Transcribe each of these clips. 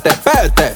Pete, pete.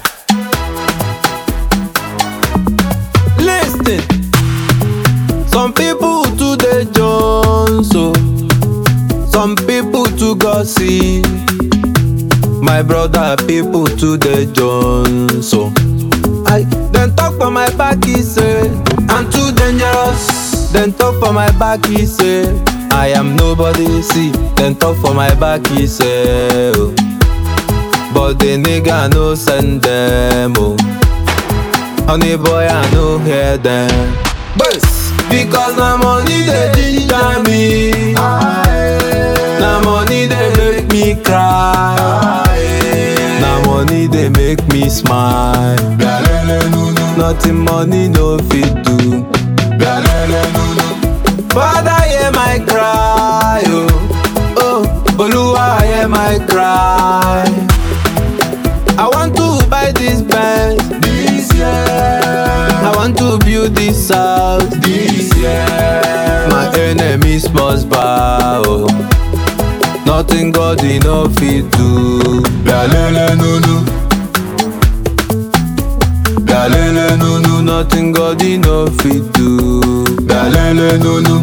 Listen. Some people to the Jones, so some people to gossip. My brother, people to the Jones, so I then talk for my back, he say I'm too dangerous. Then talk for my back, he say I am nobody. See, then talk for my back, he say. Oh. But the nigga no send them, oh. Honey boy, I no hear them. Bus, because na money they ginger me. Na money they make me cry. Na money they make me smile. Nothing money no fit do. Father, hear my cry, oh, oh, Oluwa, hear my cry. I want to buy this Benz this year. I want to build this house this year. My enemies must bow. oh. Nothing God he no fit do. Lalele no no. Lalele no no. Nothing God he no fit do. Lalele no no.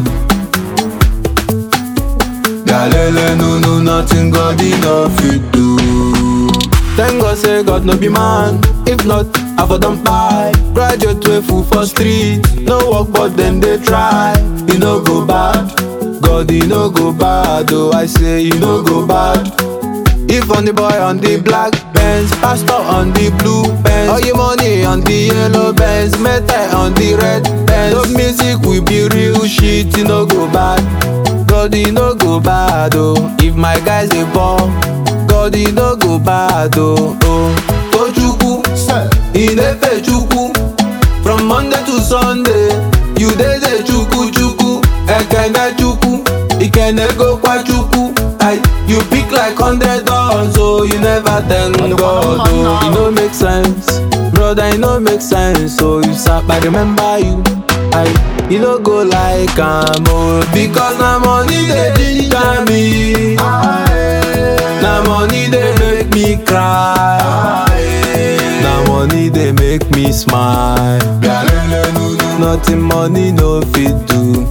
Galele no no nothing God he no fit do. Thank God say God no be man. If not, I for don buy. Graduate way full for street. No work but then they try. He no go bad. God he no go bad. Oh I say he no go bad. If on the boy on the black Benz, pastor on the blue Benz, all your money on the yellow Benz, metal on the red Benz. Love music will be real shit, you no go bad. God, you no go bad, oh. If my guys dey ball, God, you no go bad, oh. oh. Tochukwu, Inefe Chukwu, from Monday to Sunday, you dey dey Chukwu Chukwu, Ekene Chukwu, Ikene go kwa Chukwu. I, you pick like hundred dollars, oh, you never thank God, oh. It no make sense, brother, it no make sense, so you sap, I remember you. I, you no go like am, oh, because na money dey ginger me. Na money dey make me cry. Na money dey make me smile. Nothing money no fit do.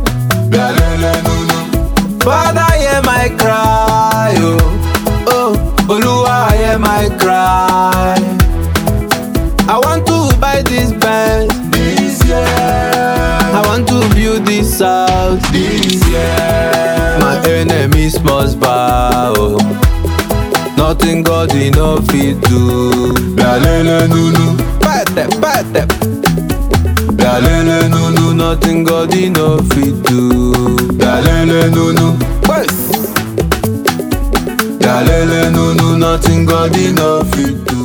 Father, hear my cry, oh, oh, Oluwa, hear my cry. I want to buy this Benz this year. I want to build this house this year. My enemies must bow. oh. Nothing God he no fit do. Lalele nunu, pete pete. Lalele nunu, nothing God he no fit do. Lalele nunu, wes. Lalele nunu, nothing God he no fit do.